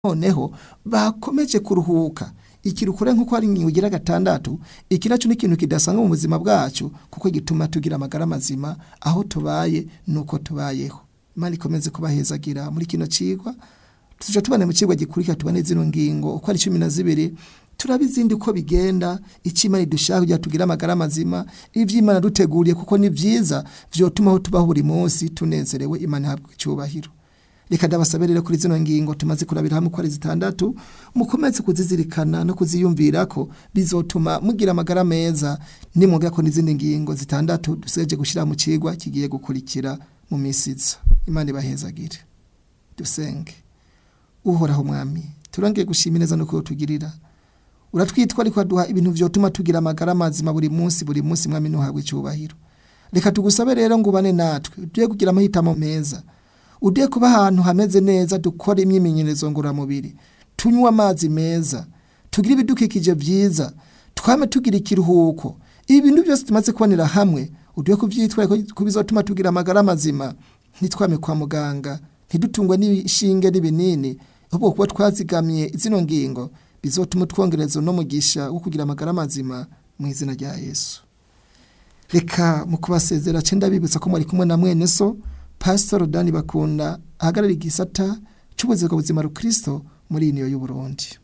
noneho bakomeje kuruhuka ikirukure nk'uko hari ingingo igira gatandatu iki naco ni ikintu kidasanzwe mu buzima bwacu kuko gituma tugira amagara mazima aho tubaye nuko tubayeho imana ikomeze kubahezagira muri kino cigwa tuja tubana mu cigwa gikurikira tubane zino ngingo uko ari cumi na zibiri turaba izindi uko bigenda icyo imana idushaka kugira tugire amagara mazima ivyo imana duteguriye kuko ni vyiza vyotuma aho tubaho buri munsi tunezerewe imana ihabwa icubahiro reka ndabasabirire kuri zino ngingo tumaze kurabira hamwe uko ari zitandatu mukomeze kuzizirikana no kuziyumvirako bizotuma mugira amagara meza nimwongera ko n'izindi ngingo zitandatu dusigaje gushira mu cigwa kigiye gukurikira mu misi iza imana ibahezagire dusenge uhoraho mwami turongeye gushima neza no kutugirira uratwitwa ariko aduha ibintu vyotuma tugira amagara mazima buri munsi buri munsi mwami ntuhabwe icubahiro reka tugusabe rero ngo ubane natwe ugiye kugira amahitamo meza ugiye kuba ahantu hameze neza dukora imyimenyerezo ngororamubiri tunywe amazi meza tugire ibidukikije vyiza twame tugira ikiruhuko ibi bintu byose tumaze kubonera hamwe ugiye kuvyitwara ko bizotuma tugira amagara mazima ntitwame kwa muganga ntidutungwe n'ishinge n'ibinini ahubwo kuba twazigamye zino ngingo bizotuma twongereza no mugisha wo kugira amagara mazima mu izina rya Yesu reka mu kubasezera cenda bibutsa ko mwari kumwe na mwene so Pastor Dani Bakunda ahagarara igisata cy'ubuzima buzima rukristo muri iniyo y'Uburundi